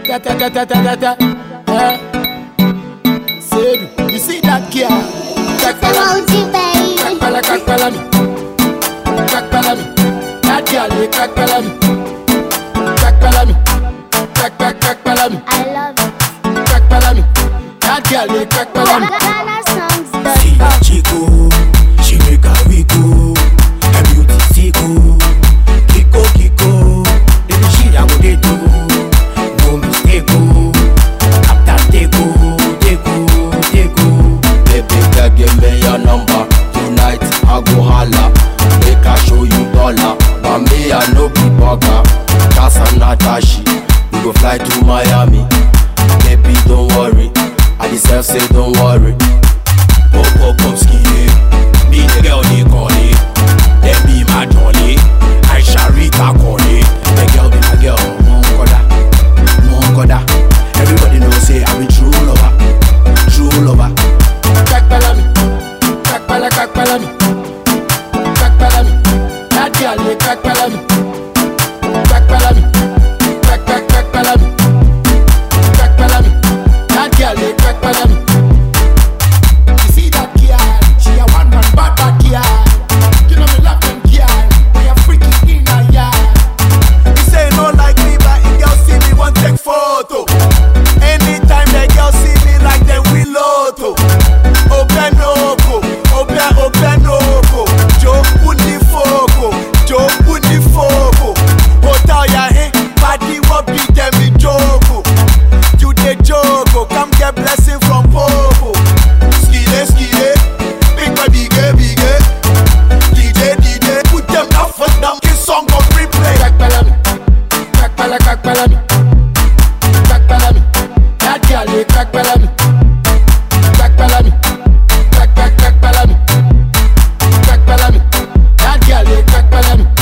Ta ta ta ta ta ta ta. Eh. Sedu, you see that girl? Kakpala, Emoji baby. kakpala, kakpala me. Kakpala me. That girl, they kakpala me. Kakpala me. Kak kak kakpala me. I love it. Kakpala me. That girl, they kakpala me. Ghana songs See that chico, she make a wiggle. Her beauty tickle, kiko kiko. Baby she a go dey do, no mistake oh. After take oh, take oh, take oh. Baby girl, give me your number. Tonight I go holla. Make I show you dollar. But me I no be bugger. Cause I'm not ashy. We go fly to Miami. Baby don't worry. I deserve say don't worry. Pop pop pop skinny, me the girl they call it. Then be my jolly, Aisha Rita call it. The girl be my girl, mon koda, mon koda. Everybody know say I'm a true lover, true lover. Kakpala me. Kakpala, kakpala me. Kakpala me. That girl, they kakpala me. Kakpala me. Kak kak kakpala me. Kakpala me. That girl, they kakpala me. You see that girl? She a one man bad bad girl. You know me love them girl. We a freaky in a yard. He say no like me, but if girl see me want take photo. Anytime the girl see me like them we loto. Open oko, open open oko. Joe undi foko, Joe undi foko. Hotel ya eh, party what be them me joko. You the joko, come get blessing from Popo. Skide skide, big boy bigger bigger. DJ DJ, put them up for them. This song on replay. Kakpala me. Kakpala, kakpala me. Kakpala me. That girl, they kakpala me. Kakpala me. Kak kak kakpala me. Kakpala me. That girl, they kakpala me.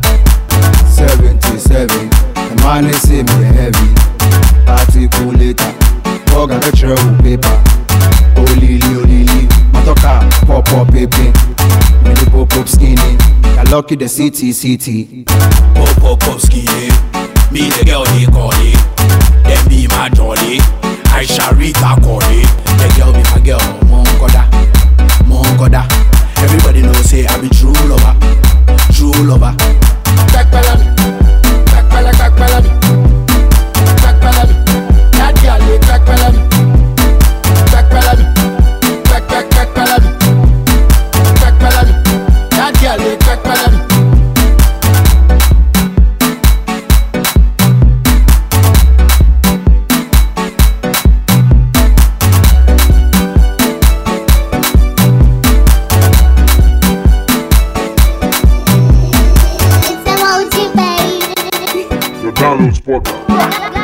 77 The man is say me heavy Article later Bug and lecture with paper Olili olili Matoka pop pop pepe Me the pop pop skinny I lucky the city city Pop pop pop skinny. Me the girl they call it. Then be my jolly. Aisha Rita call it. The girl be my girl. Mon koda, mon koda. Everybody know say I be true lover, true lover. Kakpala me. Kakpala, kakpala me. Kakpala me. That girl, they kakpala me. Kakpala me. Kak kak kakpala me. Kakpala me. That girl, they kakpala me. It's emoji baby. The download spotter. Ghana